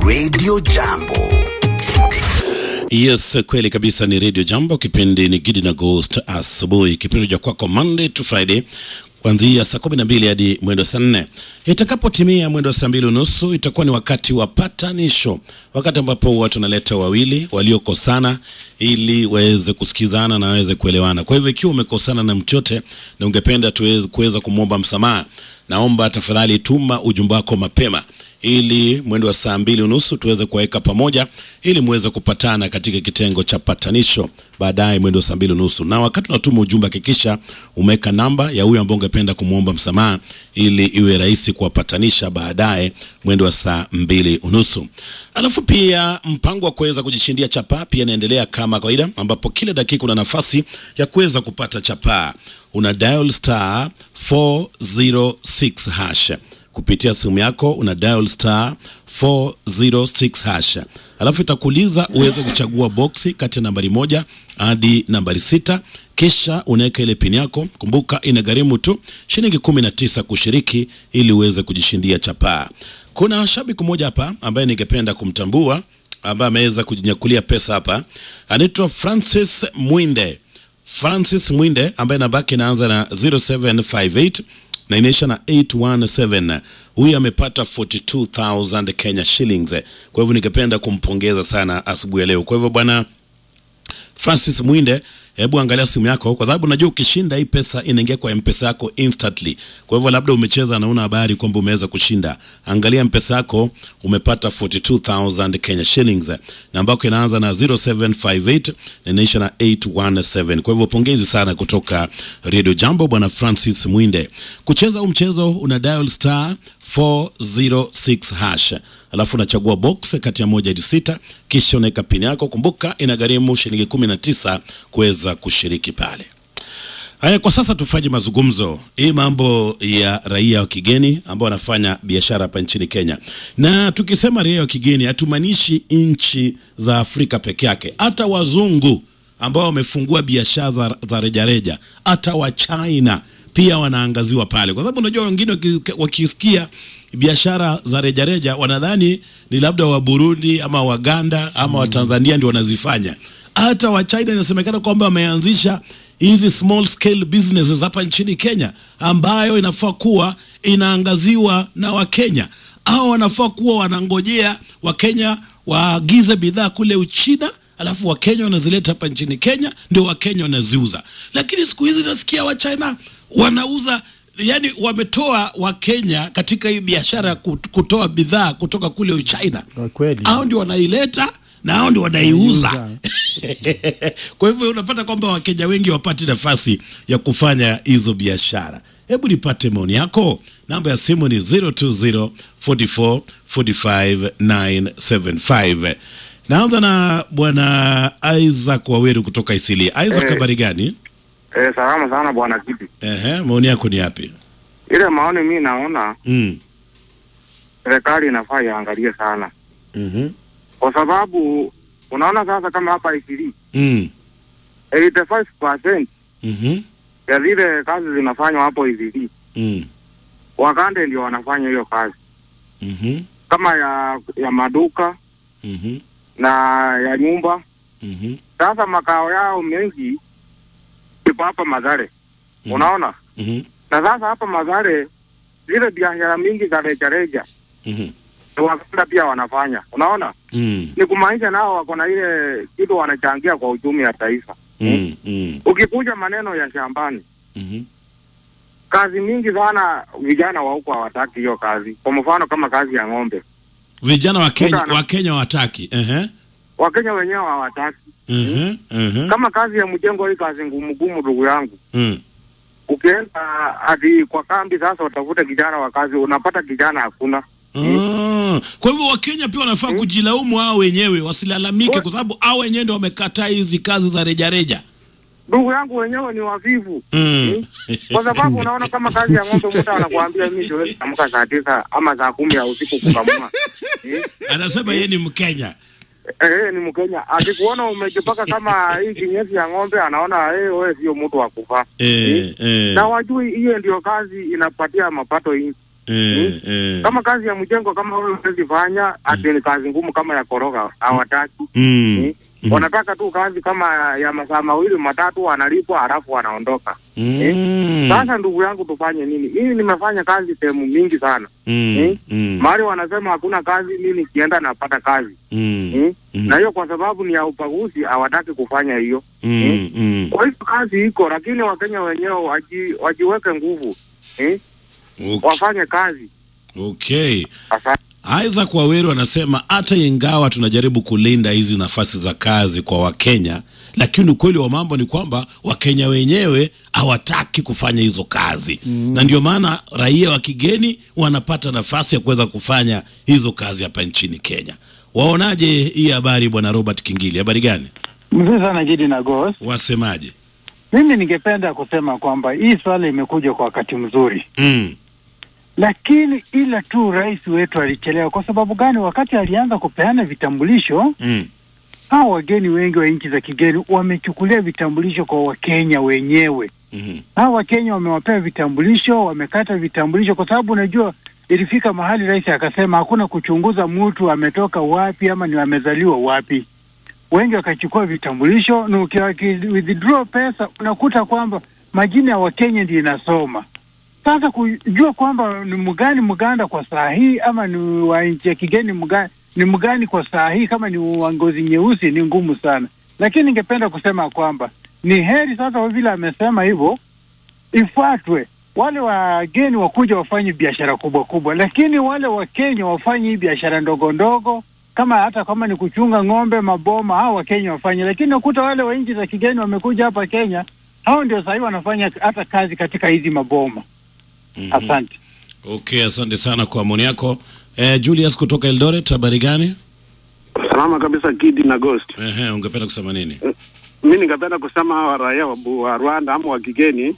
Radio Jambo. Yes, kweli kabisa, ni Radio Jambo. Kipindi ni Gidi na Ghost asubuhi, kipindi cha kwako Monday to Friday kuanzia saa kumi na mbili hadi mwendo saa nne. Itakapotimia mwendo saa mbili unusu itakuwa ni wakati wa patanisho, wakati ambapo watu wanaleta wawili waliokosana ili waweze kusikizana na waweze kuelewana. Kwa hivyo ikiwa umekosana na mtu yote na ungependa tuweze kuweza kumwomba msamaha, naomba tafadhali tuma ujumbe wako mapema ili mwendo wa saa mbili unusu tuweze kuwaweka pamoja ili muweze kupatana katika kitengo cha patanisho baadaye mwendo wa saa mbili unusu. Na wakati unatuma ujumbe, hakikisha umeweka namba ya huyo ambao ungependa kumwomba msamaha ili iwe rahisi kuwapatanisha baadaye mwendo wa saa mbili unusu. Alafu pia mpango wa kuweza kujishindia chapaa pia inaendelea kama kawaida, ambapo kila dakika una nafasi ya kuweza kupata chapaa. Una dial star 406 hash kupitia simu yako una dial star 406 hash, alafu itakuuliza uweze kuchagua boksi kati ya nambari moja hadi nambari sita kisha unaweka ile pini yako. Kumbuka inagharimu tu shilingi kumi na tisa kushiriki ili uweze kujishindia chapaa. Kuna shabiki mmoja hapa ambaye ningependa kumtambua ambaye ameweza kujinyakulia pesa hapa, anaitwa Francis Mwinde. Francis Mwinde ambaye namba yake inaanza na 0758 na inaisha na 817. Huyu amepata 42000 Kenya shillings. Kwa hivyo ningependa kumpongeza sana asubuhi ya leo. Kwa hivyo bwana Francis Mwinde, hebu angalia simu yako, kwa sababu najua ukishinda hii pesa inaingia kwa mpesa yako instantly. Kwa hivyo labda umecheza na una habari kwamba umeweza kushinda, angalia mpesa yako, umepata 42000 Kenya shillings, na ambako inaanza na 0758 na inaisha na 817. Kwa hivyo pongezi sana kutoka Radio Jambo, bwana Francis Mwinde. Kucheza huu mchezo una dial star 406 hash alafu unachagua box kati ya moja hadi sita, kisha unaweka pini yako. Kumbuka inagharimu shilingi kumi na tisa kuweza kushiriki pale. Haya, kwa sasa tufanye mazungumzo hii mambo ya raia wa kigeni ambao wanafanya biashara hapa nchini Kenya. Na tukisema raia wa kigeni hatumaanishi nchi za Afrika peke yake, hata wazungu ambao wamefungua biashara za, za rejareja, hata wa China pia wanaangaziwa pale, kwa sababu unajua wengine wakisikia biashara za rejareja wanadhani ni labda wa Burundi ama Waganda ama mm. Watanzania ndio wanazifanya. Hata wa China inasemekana kwamba wameanzisha hizi small scale businesses hapa nchini Kenya, ambayo inafaa kuwa inaangaziwa na Wakenya au wanafaa kuwa wanangojea Wakenya waagize bidhaa kule Uchina alafu Wakenya wanazileta hapa nchini Kenya, ndio Wakenya wanaziuza. Lakini siku hizi nasikia Wachina wanauza yani wametoa Wakenya katika hii biashara ya kutoa bidhaa kutoka kule Uchina, kweli hao ndio wanaileta na hao ndio wanaiuza. Kwa hivyo unapata kwamba Wakenya wengi wapati nafasi ya kufanya hizo biashara. Hebu nipate maoni yako. Namba ya simu ni 020 44 45 975. Naanza na bwana Isaac Waweru kutoka Isili. Isaac, habari Eh. gani? Eh, salama sana bwana Kiti. Ehe, maoni yako ni yapi? Ile maoni mi naona Mm. serikali inafaa iangalie sana, Mhm. kwa sababu unaona sasa kama hapa Isili Mm. 85% Mhm. ya zile kazi zinafanywa hapo Isili, Mm. Wagande ndio wanafanya hiyo kazi Mhm. kama ya ya maduka Mhm. na ya nyumba. Mhm. Sasa makao yao mengi ipo hapa Mazare, Mhm. unaona. Mhm. Na sasa hapa Mazare zile biashara mingi za rejareja Mhm. Waganda pia wanafanya, unaona. Mm. ni kumaanisha nao wako na ile kitu wanachangia kwa uchumi ya taifa. Mm. Mm. Ukikuja maneno ya shambani, Mhm. kazi mingi sana vijana wa huko hawataki hiyo kazi. Kwa mfano kama kazi ya ng'ombe, Vijana wa Kenya Mtu ana- wa Kenya wataki. Ehe. Wakenya wenyewe hawataki. Mhm. Mhm. Kama kazi ya mjengo, hii kazi ngumu ngumu, ndugu yangu, Mm. ukienda hadi kwa kambi sasa utafute kijana wa kazi, unapata kijana hakuna. Ah, kwa hivyo Wakenya pia wanafaa kujilaumu hao wenyewe, wasilalamike, kwa sababu hao wenyewe ndio wamekataa hizi kazi za rejareja. Ndugu yangu wenyewe ni wavivu Mm. kwa sababu unaona kama kazi ya ng'ombe, mtu anakuambia mimi siwezi kuamka saa tisa ama saa kumi ya usiku kukamua eh? Anasema yeye ni Mkenya. Eh, ni Mkenya. Akikuona umejipaka kama hii kinyesi ya ng'ombe, anaona eh, wewe sio mtu wa kufaa. Eh, eh. Na wajui hiyo ndio kazi inapatia mapato hii. eh, eh. Kama kazi ya mjengo kama wewe huwezi fanya, ati ni kazi ngumu kama ya koroga hawataki. Mm. Eh, Wanataka tu kazi kama ya masaa mawili matatu, wanalipwa halafu wanaondoka. Mm. Sasa ndugu yangu, tufanye nini? Mimi nimefanya kazi sehemu mingi sana Mm. eh? Mm. mahali wanasema hakuna kazi, mimi nikienda napata kazi Mm. eh? Mm. na hiyo kwa sababu ni ya ubaguzi, hawataki kufanya hiyo. Mm. Mm. Kwa hivyo kazi iko, lakini Wakenya wenyewe waji, wajiweke nguvu eh? Okay. wafanye kazi. Okay. Asante. Isaac Waweru anasema hata ingawa tunajaribu kulinda hizi nafasi za kazi kwa Wakenya, lakini ukweli wa mambo ni kwamba Wakenya wenyewe hawataki kufanya hizo kazi mm. na ndio maana raia wa kigeni wanapata nafasi ya kuweza kufanya hizo kazi hapa nchini Kenya. Waonaje hii habari, bwana Robert Kingili? Habari gani? Mzuri sana Gidi na Gos. Wasemaje? Mimi ningependa kusema kwamba hii swala imekuja kwa wakati mzuri, mm. lakini ila tu rais wetu alichelewa. Kwa sababu gani? Wakati alianza kupeana vitambulisho, Mm. hao wageni wengi wa nchi za kigeni wamechukulia vitambulisho kwa Wakenya wenyewe. Mm. Hao Wakenya wamewapea vitambulisho, wamekata vitambulisho, kwa sababu unajua ilifika mahali rais akasema hakuna kuchunguza mtu ametoka wapi ama ni amezaliwa wapi. Wengi wakachukua vitambulisho na uki- waki- withdraw pesa unakuta kwamba majina ya Wakenya ndio inasoma. Sasa kujua kwamba ni mgani Mganda kwa saa hii ama ni wa nchi ya kigeni mgani, ni mgani kwa saa hii, kama ni wa ngozi nyeusi ni ngumu sana, lakini ningependa kusema kwamba ni heri sasa, kwa vile amesema hivyo, ifuatwe wale wageni wakuja wafanye biashara kubwa kubwa, lakini wale Wakenya wafanye hii biashara ndogo ndogo, kama hata kama ni kuchunga ng'ombe, maboma, hao Wakenya wafanye. Lakini nakuta wale wa nchi za kigeni wamekuja hapa Kenya, hao ndio sahii wanafanya hata kazi katika hizi maboma. Mhm. Asante. Okay, asante sana kwa maoni yako. Eh, Julius kutoka Eldoret, habari gani? Salama kabisa Gidi na Ghost. Ehe, ungependa kusema nini? Mi ningependa kusema hawa raia wa, Bu- wa Rwanda ama wa kigeni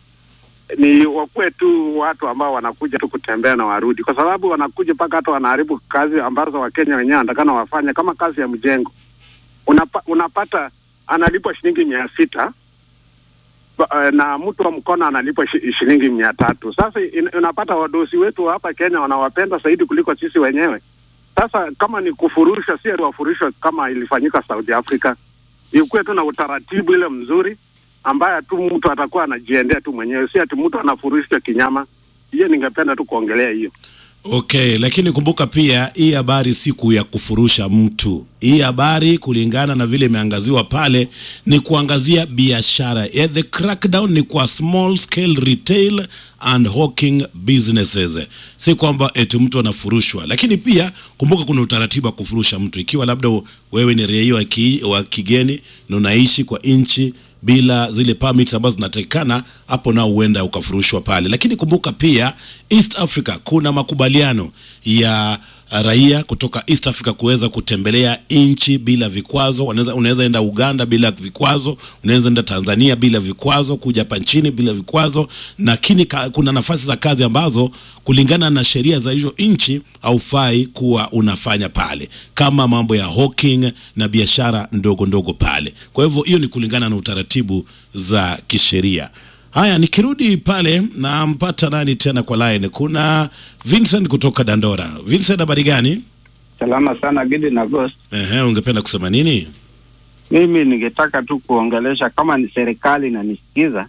ni wakuwe tu watu ambao wanakuja tu kutembea na warudi, kwa sababu wanakuja mpaka hata wanaharibu kazi ambazo Wakenya wenyewe wanatakana wafanye, kama kazi ya mjengo. Unapa, unapata analipwa shilingi mia sita ba- eh, na mtu wa mkono analipwa shi- shilingi mia tatu. Sasa in, unapata wadosi wetu wa hapa Kenya wanawapenda zaidi kuliko sisi wenyewe. Sasa kama ni kufurusha, si ati wafurishwe kama ilifanyika South Africa, ikuwe tu na utaratibu ile mzuri ambaye tu mtu atakuwa anajiendea tu mwenyewe, si ati mtu anafurushwa kinyama. Hiyo ningependa tu kuongelea hiyo. Okay, lakini kumbuka pia hii habari siku ya kufurusha mtu. Hii habari kulingana na vile imeangaziwa pale ni kuangazia biashara. Yeah, the crackdown ni kwa small scale retail and hawking businesses. Si kwamba eti mtu anafurushwa, lakini pia kumbuka kuna utaratibu wa kufurusha mtu. Ikiwa labda wewe ni raia wa ki- wa kigeni na unaishi kwa nchi bila zile permits ambazo zinatakikana, hapo nao huenda ukafurushwa pale. Lakini kumbuka pia East Africa kuna makubaliano ya uh, raia kutoka East Africa kuweza kutembelea nchi bila vikwazo. Wanaweza, unaweza enda Uganda bila vikwazo, unaweza enda Tanzania bila vikwazo, kuja hapa nchini bila vikwazo. Lakini ka, kuna nafasi za kazi ambazo kulingana na sheria za hizo nchi haufai kuwa unafanya pale, kama mambo ya hawking na biashara ndogo ndogo pale. Kwa hivyo hiyo ni kulingana na utaratibu za kisheria. Haya, nikirudi pale nampata nani tena kwa line? Kuna Vincent kutoka Dandora. Vincent, habari gani? Salama sana Gidi na Ghost. Ehe, ungependa kusema nini? Mimi ningetaka tu kuongelesha kama ni serikali inanisikiza,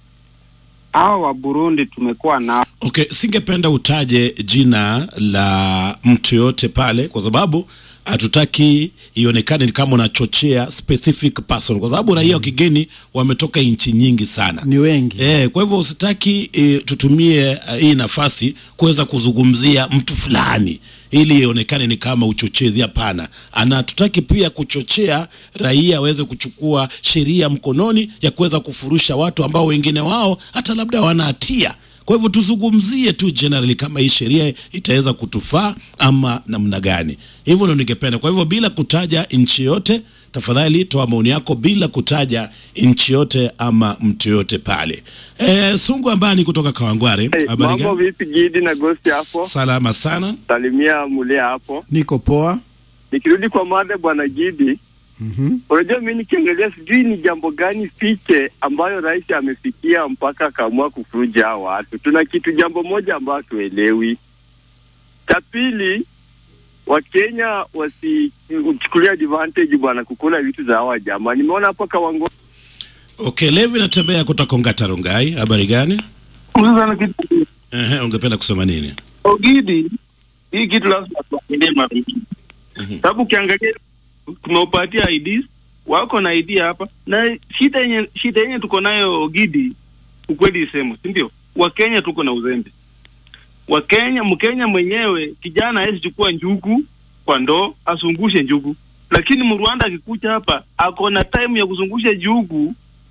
hao wa Burundi tumekuwa nao Okay, singependa utaje jina la mtu yoyote pale kwa sababu hatutaki ionekane ni kama unachochea specific person, kwa sababu raia wa kigeni wametoka nchi nyingi sana ni wengi Eh, kwa hivyo usitaki eh, tutumie eh, hii nafasi kuweza kuzungumzia mtu fulani ili ionekane ni kama uchochezi. Hapana, ana tutaki pia kuchochea raia waweze kuchukua sheria mkononi ya kuweza kufurusha watu ambao wengine wao hata labda wana hatia. Kwa hivyo tuzungumzie tu generally kama hii sheria itaweza kutufaa ama namna gani. Hivyo ndio ningependa. Kwa hivyo bila kutaja nchi yote, tafadhali toa maoni yako bila kutaja nchi yote ama mtu yote pale. E, Sungu Ambani kutoka Kawangware, habari Mambo gani? vipi Gidi na Gosti hapo? Salama sana. Salimia Mulia hapo. niko poa Nikirudi kwa mada bwana Gidi, Mhm. Unajua, mi nikiangalia sijui ni jambo gani fiche ambayo rais amefikia mpaka akaamua kufuja hao watu. Tuna kitu jambo moja ambayo hatuelewi. Cha pili, Wakenya wasichukulia advantage bwana kukula vitu za hawa jamaa. Nimeona hapo Kawango Okay, Levi natembea kutoka Ongata Rongai. Habari gani? Sasa kitu Ehe, ungependa kusema nini? Ogidi, hii kitu lazima tuangalie mara mbili, sababu ukiangalia tumeupatia IDs wako na ID hapa, na shida yenye shida yenye tuko nayo Ogidi, ukweli isemo, si ndio? Wakenya tuko na uzembe. Wakenya, Mkenya mwenyewe kijana hawezi chukua njugu kwa ndoo asungushe njugu, lakini Mrwanda akikuja hapa ako na time ya kuzungusha njugu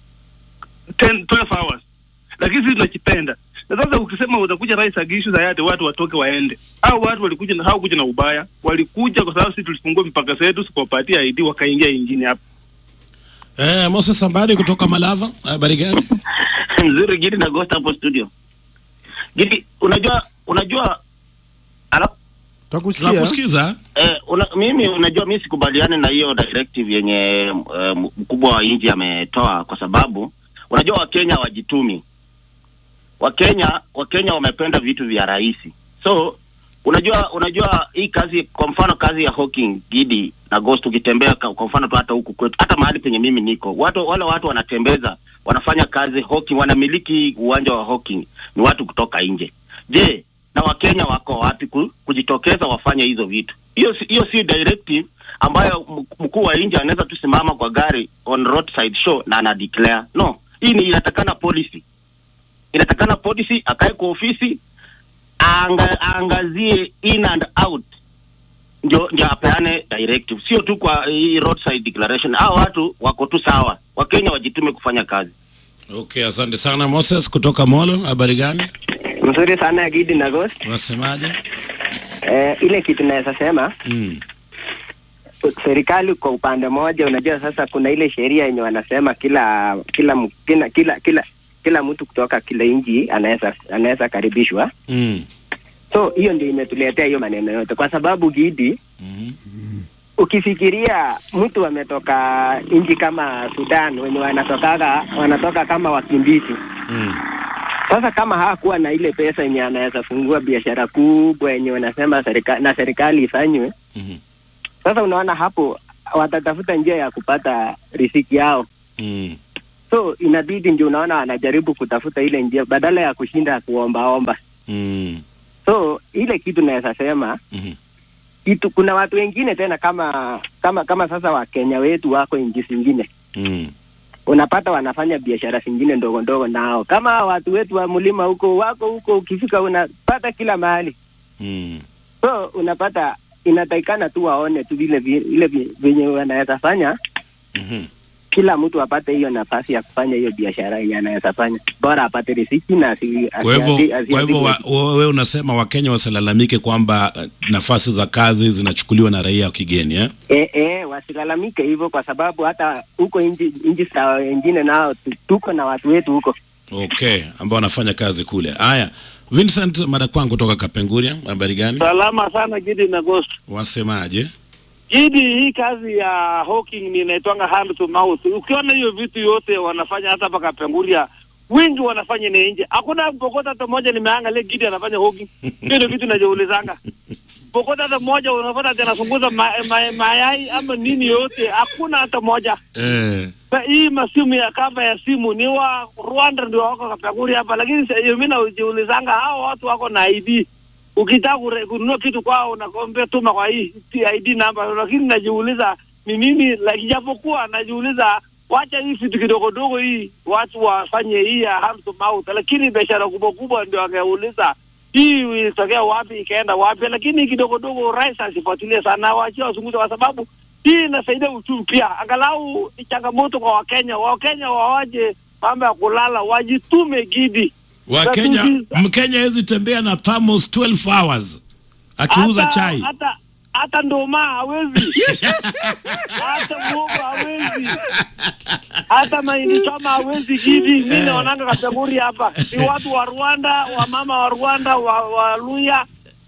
10 12 hours, lakini sisi tunakipenda na sasa ukisema utakuja rais agishu hayati watu watoke waende, au watu walikuja na hawakuja na ubaya, walikuja kwa sababu sisi tulifungua mipaka zetu, sikuwapatia ID wakaingia injini hapa. Eh, Moses Sambadi kutoka Malava. Habari gani? mzuri Gidi na Ghost hapo studio. Gidi, unajua unajua ala, Takusikia. Tunakusikiza. eh, una, mimi unajua mimi sikubaliani na hiyo directive yenye eh, mkubwa wa nchi ametoa, kwa sababu unajua Wakenya wajitumi. Wakenya Wakenya wamependa vitu vya rahisi, so unajua unajua hii kazi, kwa mfano kazi ya hawking Gidi na Ghost, ukitembea ka- kwa mfano tu hata huku kwetu, hata mahali penye mimi niko, watu wale watu wanatembeza, wanafanya kazi hawking, wanamiliki uwanja wa hawking ni watu kutoka nje. Je, na Wakenya wako wapi ku, kujitokeza wafanye hizo vitu? Hiyo si- hiyo si directive ambayo m- mkuu wa nje anaweza tu simama kwa gari on roadside show na ana declare. No, hii ni inatakana policy, inatakana policy, akae kwa ofisi anga, aangazie in and out ndio ndio apeane directive, sio tu kwa hii roadside declaration. Hao watu wako tu sawa, Wakenya wajitume kufanya kazi. Okay, asante sana Moses kutoka Molo. Habari gani? Mzuri sana Gidi na Ghost. Unasemaje? Eh, ile kitu naweza sema Mm. serikali kwa upande mmoja, unajua sasa kuna ile sheria yenye wanasema kila kila m- kila kila kila, kila mtu kutoka kila nchi anaweza anaweza karibishwa. Mm. So hiyo ndio imetuletea hiyo maneno yote, kwa sababu Gidi, ukifikiria mtu ametoka nchi kama Sudan wenye wanatokaga wanatoka kama wakimbizi Mm. Sasa kama hakuwa na ile pesa yenye anaweza fungua biashara kubwa yenye wanasema serikali na serikali ifanywe, Mhm. sasa unaona hapo watatafuta njia ya kupata riziki yao. Mm. So inabidi ndio unaona wanajaribu kutafuta ile njia badala ya kushinda kuombaomba. Mm. So ile kitu naweza sema Mhm. kitu, kuna watu wengine tena kama kama kama sasa Wakenya wetu wako nchi zingine Mm. unapata wanafanya biashara zingine ndogo ndogo nao, kama watu wetu wa mlima huko wako huko, ukifika unapata kila mahali Mm. so unapata inatakikana tu waone tu vile vi- vile vi- venye wanaweza fanya Mhm. kila mtu apate hiyo nafasi ya kufanya hiyo biashara yenye anaweza fanya, bora apate riziki na asi- Kwa hivyo asi- asi- kwa hivyo wa- asiandikwe. wewe unasema Wakenya wasilalamike kwamba eh, nafasi za kazi zinachukuliwa na raia wa kigeni eh? Eh, eh, wasilalamike hivyo, kwa sababu hata huko nchi nchi za wengine nao tu- tuko na watu wetu huko. Okay, ambao wanafanya kazi kule. Haya, Vincent Madakwangu kutoka Kapenguria, habari gani? Salama sana Gidi na Ghost. Wasemaje? Gidi, hii kazi ya hawking ni inaitwanga hand to mouth. Ukiona hiyo vitu yote wanafanya hata hapa Kapenguria, wengi wanafanya ni nje. Hakuna pokota hata moja nimeangalia Gidi anafanya hawking. Hiyo ndio vitu najiulizanga. Pokota hata moja unapata ati anasunguza ma, ma, mayai ama nini yote, hakuna hata moja. Eh. Na hii masimu ya kava ya simu ni wa Rwanda ndio wako Kapenguria hapa, lakini sasa mimi najiulizanga hao watu wako na ID ukitaka kure- kununua kitu kwao unakombea tuma kwa hii ID namba, lakini najiuliza ni nini, like japokuwa najiuliza wacha hii vitu kidogo dogo hii watu wafanye hii ya hand to mouth, lakini biashara kubwa kubwa ndio angeuliza hii ilitokea wapi ikaenda wapi, lakini hii kidogo dogo rais asifuatilie sana, waachie wazungumze, kwa sababu hii inasaidia uchumi pia. Angalau ni changamoto kwa Wakenya, Wakenya wawaje mambo ya kulala, wajitume Gidi. Wakenya, Watu- Mkenya hawezi tembea na thermos 12 hours akiuza hata, chai. hata hata ndoma hawezi hata muogo hawezi hata mahindi choma hawezi Gidi. Mi naonanga Kapenguria hapa ni watu wa Rwanda, wamama wa Rwanda, wa, wa Luya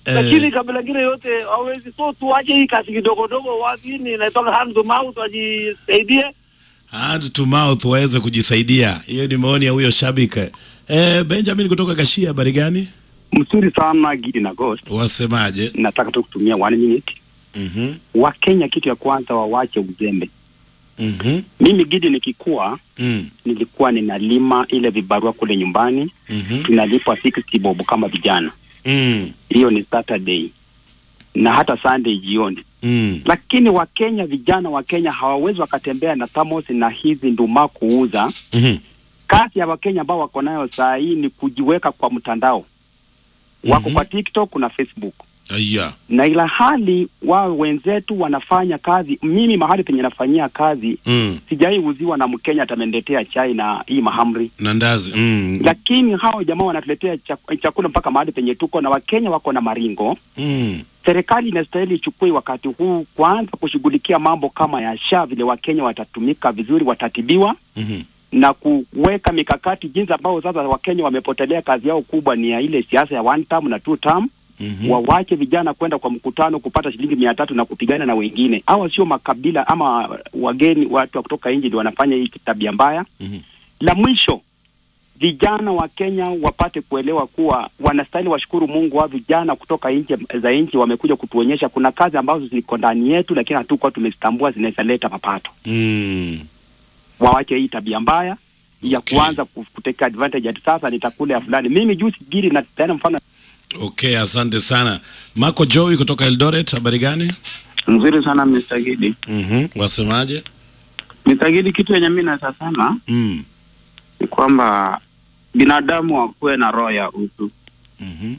Eh. lakini kabila ingine yote hawezi. So tuache hii kazi kidogo dogo, wapi ni inatoka hand to mouth, wajisaidie. hand to mouth waweze kujisaidia. Hiyo ni maoni ya huyo shabiki. Eh, Benjamin kutoka Gashia, habari gani? Mzuri sana Gidi na Ghost. Wasemaje? Nataka tu kutumia one minute. Mhm. Wakenya kitu ya kwanza wawache uzembe. Mhm. Mimi Gidi nikikuwa Mm. nilikuwa ninalima ile vibarua kule nyumbani, Mhm. tunalipwa 60 bob kama vijana. Mm. Hiyo ni Saturday na hata Sunday jioni. Mm. Lakini Wakenya, vijana wa Kenya hawawezi wakatembea na thamos na hizi nduma kuuza. Mhm. Kazi ya Wakenya ambao wako nayo saa hii ni kujiweka kwa mtandao, wako Mhm. kwa TikTok na Facebook Aya. na ila hali wao wenzetu wanafanya kazi. Mimi mahali penye nafanyia kazi Mm. sijai uziwa na Mkenya atamendetea chai na hii mahamri, Na ndazi. Mm. lakini hao jamaa wanatuletea chak- chakula mpaka mahali penye tuko, na Wakenya wako na maringo. Mm. Serikali inastahili ichukue wakati huu kwanza kushughulikia mambo kama ya SHA, vile Wakenya watatumika vizuri, watatibiwa Mhm. na kuweka mikakati jinsi ambao sasa Wakenya wamepotelea kazi yao kubwa ni ya ile siasa ya one term na two term Mhm. wawache vijana kwenda kwa mkutano kupata shilingi mia tatu na kupigana na wengine. Hawa sio makabila ama wageni, watu wa kutoka nje ndio wanafanya hii tabia mbaya. Mhm. La mwisho, vijana wa Kenya wapate kuelewa kuwa wanastahili washukuru Mungu wa vijana kutoka nje za nchi wamekuja kutuonyesha kuna kazi ambazo ziko ndani yetu, lakini hatukuwa tumezitambua zinaweza leta mapato. Mm. Wawache hii tabia mbaya ya Okay. kuanza ku- kuteka advantage ati sasa nitakula ya fulani. Mimi juzi giri na tena mfano Okay, asante sana. Marco Joey kutoka Eldoret, habari gani? Nzuri sana Mr. Gidi. Mhm. Wasemaje? Mr. Gidi, kitu yenye mimi naweza sema Mm. ni kwamba binadamu wakuwe na roho ya utu. Mhm.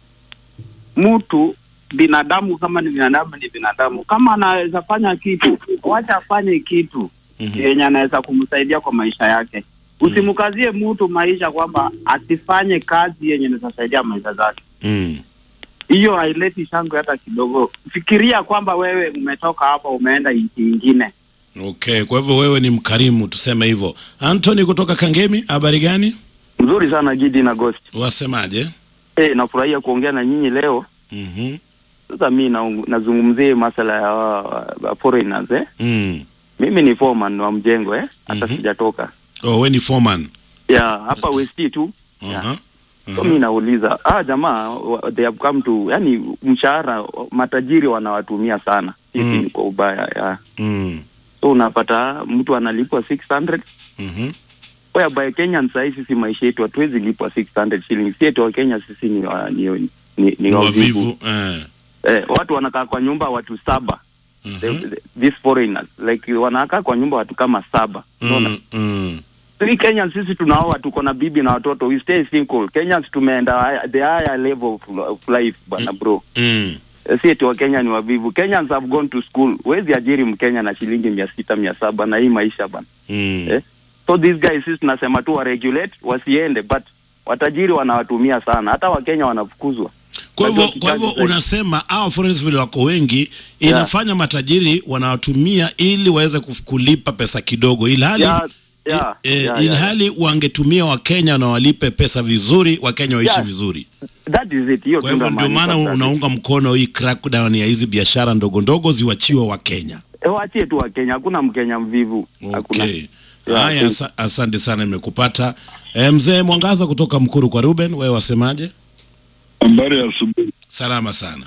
Mtu binadamu kama ni binadamu ni binadamu, kama anaweza fanya kitu, wacha afanye kitu Mhm. yenye anaweza kumsaidia kwa maisha yake. Usimkazie mtu maisha kwamba asifanye kazi yenye inaweza maisha zake. Mm. Hiyo haileti shangwe hata kidogo. Fikiria kwamba wewe umetoka hapa umeenda nchi ingine. Okay, kwa hivyo wewe ni mkarimu tuseme hivyo. Anthony kutoka Kangemi, habari gani? Nzuri sana Gidi na Ghost. Wasemaje? Eh, nafurahia kuongea na nyinyi leo. Mhm. Sasa mi na- nazungumzia masala ya wa- wa foreigners eh. Mm. Mimi ni foreman wa mjengo eh, hata sijatoka. Oh, we ni foreman. Ya, hapa West tu. Aha. So mi nauliza, ah jamaa wa- they have come to yani mshahara matajiri wanawatumia sana. Sisi Mm. ni kwa ubaya ya. Mm. So unapata mtu analipwa 600 Mhm. whereby Kenya sasa hivi sisi maisha yetu hatuwezi lipwa 600 shillings. Sisi wa Kenya sisi ni wa, ni, ni, ni, Ni wavivu. wavivu. Eh. Eh, watu wanakaa kwa nyumba watu saba. The- the- these foreigners like wanakaa kwa nyumba watu kama saba. Unaona? Mm. Mm. Sisi Kenyans sisi tunaoa tuko na bibi na watoto we stay single. Kenyans tumeenda high- the higher level of, of life bwana bro. Mm. Eh, Si eti wa Kenya ni wavivu. Kenyans have gone to school. Wezi ajiri Mkenya na shilingi mia sita mia saba na hii maisha bana. Mm. Eh? So these guys sisi tunasema tu wa regulate wasiende but watajiri wanawatumia sana. Hata Wakenya wanafukuzwa. Kwa hivyo Unajua kwa hivyo kikazi zaidi. unasema hao foreigners vile wako wengi inafanya matajiri wanawatumia ili waweze kuf- kulipa pesa kidogo ilhali Yeah, yeah, eh, yeah, yeah. ilhali wangetumia Wakenya na walipe pesa vizuri, Wakenya waishi Yeah. vizuri. That is it. Hiyo Kwa tu hivyo ndo ndio maana maanisha sasa. unaunga mkono hii crackdown ya hizi biashara ndogo ndogo ziwachiwe Wakenya. Eh, waachie tu Wakenya, hakuna Mkenya mvivu. Hakuna. Okay. Yeah, Haya, thank- asa- asante sana, imekupata Eh, mzee Mwangaza kutoka Mkuru kwa Ruben, wewe wasemaje? Habari ya asubuhi. Salama sana.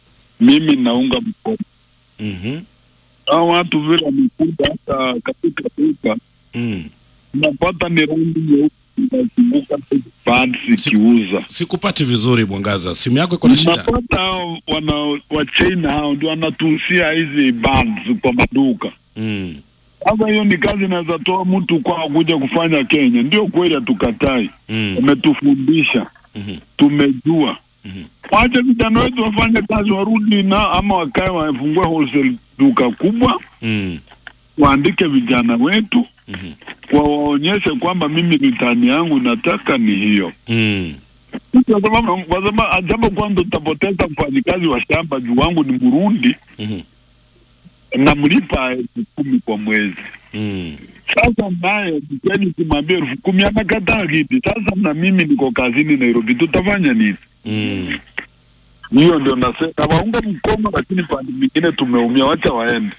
Mimi naunga mkono Mhm. hao watu vile wamekuja hata katika duka Mm. unapata ni rangi nyeusi inazunguka pads ikiuza. Sikupati vizuri Mwangaza, simu yako iko na shida. Unapata hao wana wa China hao ndio wanatuhusia hizi bands kwa maduka. Mm. Sasa hiyo ni kazi inaweza toa mtu kwa kuja kufanya Kenya. Ndio kweli, hatukatai. Mm. Wametufundisha, Mhm. tumejua. Wacha vijana wetu wafanye kazi, warudi na ama wakae wafungue wholesale duka kubwa, Mm. waandike vijana wetu wawaonyeshe kwamba mimi ritani yangu nataka ni hiyo Mm. kwa sababu kwa sababu jambo kwanza utapoteza mfanyikazi wa shamba juu wangu ni Burundi Mhm. namlipa elfu kumi kwa mwezi Mm. sasa naye mkeni simwambie elfu kumi anakataa kiti sasa na mimi niko kazini Nairobi tutafanya nini Mm. Hiyo ndio nasema, nawaunga mkono, lakini pande mingine tumeumia, wacha waende.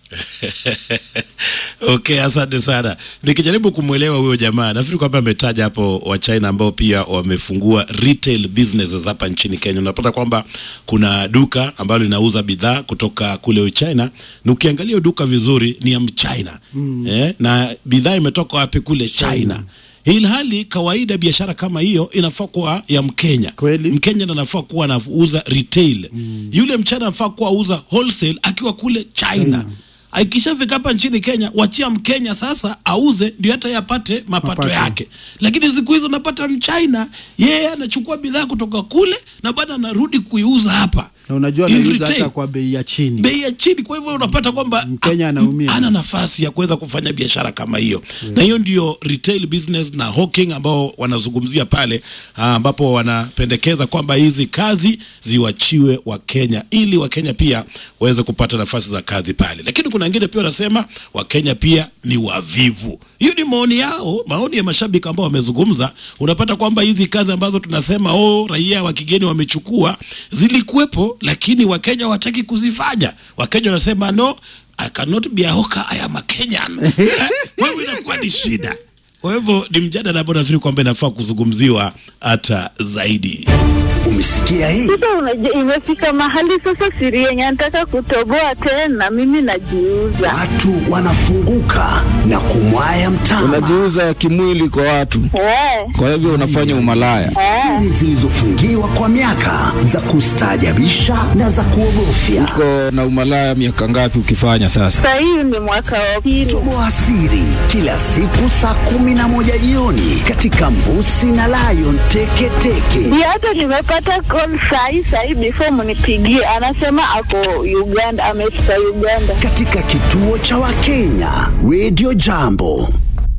Okay, asante sana. Nikijaribu kumwelewa huyo jamaa, nafikiri kwamba ametaja hapo wa China ambao pia wamefungua retail businesses hapa nchini Kenya. Unapata kwamba kuna duka ambalo linauza bidhaa kutoka kule Uchina, na ukiangalia duka vizuri ni ya Mchina mm. eh, na bidhaa imetoka wapi? Kule China, ilhali kawaida biashara kama hiyo inafaa kuwa ya Mkenya. Kweli Mkenya ndo anafaa kuwa anauza retail mm. Yule mchana anafaa kuwa auza wholesale akiwa kule China, China akishafika hapa nchini Kenya, wachia Mkenya sasa auze, ndio hata yapate mapato, Mapato. yake. Lakini siku hizo unapata Mchina yeye anachukua bidhaa kutoka kule na bado anarudi kuiuza hapa na unajua In anauza retail. hata kwa bei ya chini. bei ya chini. Kwa hivyo unapata kwamba Mkenya anaumia. ana nafasi ya kuweza kufanya biashara kama hiyo na hiyo ndio retail business na hawking ambao wanazungumzia pale, ah, ambapo wanapendekeza kwamba hizi kazi ziwachiwe Wakenya ili Wakenya pia waweze kupata nafasi za kazi pale. Lakini kuna wengine pia wanasema Wakenya pia ni wavivu. Hiyo ni maoni yao, maoni ya mashabiki ambao wamezungumza. Unapata kwamba hizi kazi ambazo tunasema oh, raia wa kigeni wamechukua zilikuwepo, lakini Wakenya hawataki kuzifanya. Wakenya wanasema no, I cannot be a hawker, I am a Kenyan. Eh, Wewe inakuwa ni shida. Kwa hivyo ni mjadala ambao nafikiri kwamba inafaa kuzungumziwa hata zaidi. Umesikia hii? Sasa unajua, imefika mahali sasa siri yenye nataka kutoboa tena, mimi najiuza. Watu wanafunguka na kumwaya mtama. unajiuza kimwili kwa watu, Eh, kwa hivyo unafanya umalaya. Siri zilizofungiwa kwa miaka za kustaajabisha na za kuogofya. Uko na umalaya miaka ngapi ukifanya sasa? sasa hii ni mwaka wa pili. Toboa siri kila siku saa kumi na moja jioni katika Mbusi na Lion Teketeke. Ndio hata nimepata call sahi sahi, before mnipigie, anasema ako Uganda, amefika Uganda. Katika kituo cha Wakenya Radio Jambo.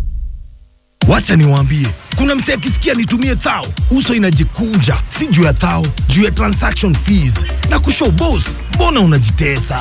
Wacha niwaambie, kuna msee akisikia nitumie thao, uso inajikunja, si juu ya thao, juu ya transaction fees na kushow boss. Mbona unajitesa?